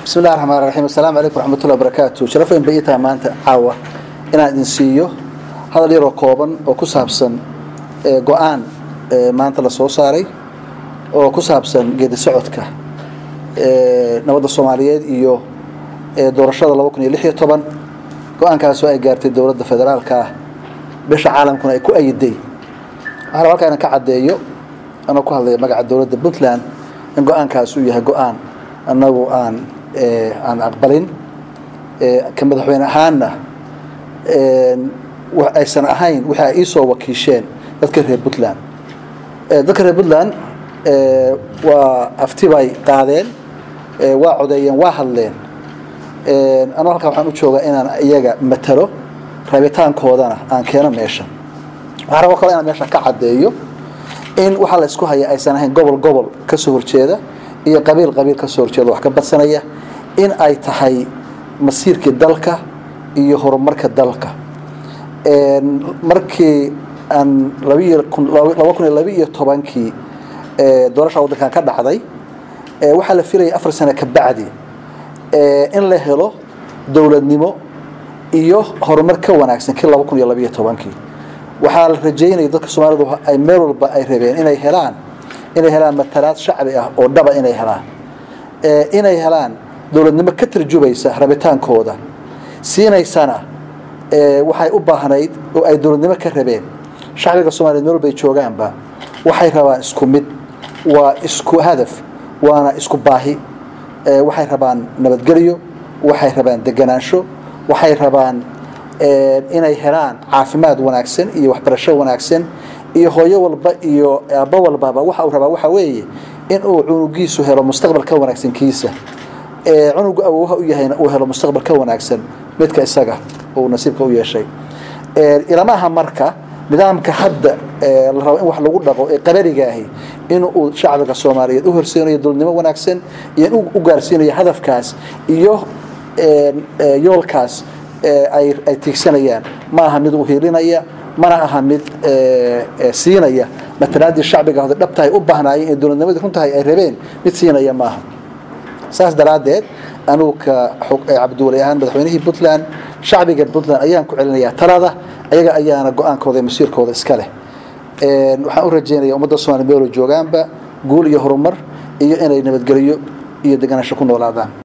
bismi illahi raxmaan raxiim assalaamu calaykum raxmatullahi wabarakaatu sharaf weyn bay ii tahay maanta caawa inaan idin siiyo hadal yaroo kooban oo ku saabsan go-aan maanta la soo saaray oo ku saabsan geedi socodka nabadda soomaaliyeed iyo doorashada laba kun iyo lix iyo toban go-aankaasoo ay gaartay dowladda federaalka ah bisha caalamkuna ay ku ayiday waxaa raba halkaa inaan ka caddeeyo anoo ku hadlaya magaca dowladda puntland in go-aankaas uu yahay go-aan annagu aan aan aqbalin ka madaxweyne ahaanna aysan ahayn wixii ay iisoo wakiisheen dadka reer puntland dadka reer puntland waa afti bay qaadeen waa codeeyeen waa hadleen anuu halkaa waxaan u joogaa inaan iyaga matalo rabitaankoodana aan keeno meesha waxaa rabo kale inaan meesha ka caddeeyo in waxaa la isku haya aysan ahayn gobol gobol kasoo horjeeda iyo qabiil qabiil kasoo horjeeda wax ka badsanaya in ay tahay masiirkii dalka iyo horumarka dalka markii aan laba kun iyo laba iyo tobankii doorasha waddankan ka dhacday waxaa la filayay afar sano ka bacdi in la helo dowladnimo iyo horumar ka wanaagsan kii laba kun iyo labaiyo tobankii waxaa la rajeynaya dadka soomaalidu ay meel walba ay rabeen inay helaan inay helaan matalaad shacbi ah oo dhaba inay helaan inay helaan dowladnimo ka tarjubaysa rabitaankooda siinaysana waxay u baahnayd oo ay dowladnimo ka rabeen shacbiga soomaliya meel walbay joogaanba waxay rabaan isku mid waa isku hadaf waana isku baahi waxay rabaan nabadgelyo waxay rabaan deganaansho waxay rabaan inay helaan caafimaad wanaagsan iyo waxbarasho wanaagsan iyo hooyo walba iyo aabbo walbaba waxa uu rabaa waxa weeye in uu cunugiisu helo mustaqbal ka wanaagsan kiisa cunugu awoowaha u yahayna uu helo mustaqbal ka wanaagsan midka isaga uu nasiibka u yeeshay ilamaha marka nidaamka hadda la rabo in wax lagu dhaqo ee qabariga ahi in uu shacbiga soomaaliyeed u horseinayo dowladnimo wanaagsan iyo in u gaarsiinayo hadafkaas iyo yoolkaas ay tiigsanayaan ma aha mid uhiilinaya mana aha mid siinaya matalaadii shacbiga hode dhabtahay u baahnaayeen ee dowladnimadii runtahay ay rabeen mid siinaya maaha saas daraaddeed anugu ka cabdiwali ahaan madaxweynihii puntland shacbiga puntland ayaan ku celinayaa talada ayaga ayaana go-aankooda masiirkooda iska leh waxaan u rajeynaya ummadda somaaliya meelo joogaanba guul iyo horumar iyo inay nabadgelyo iyo deganaansho ku noolaadaan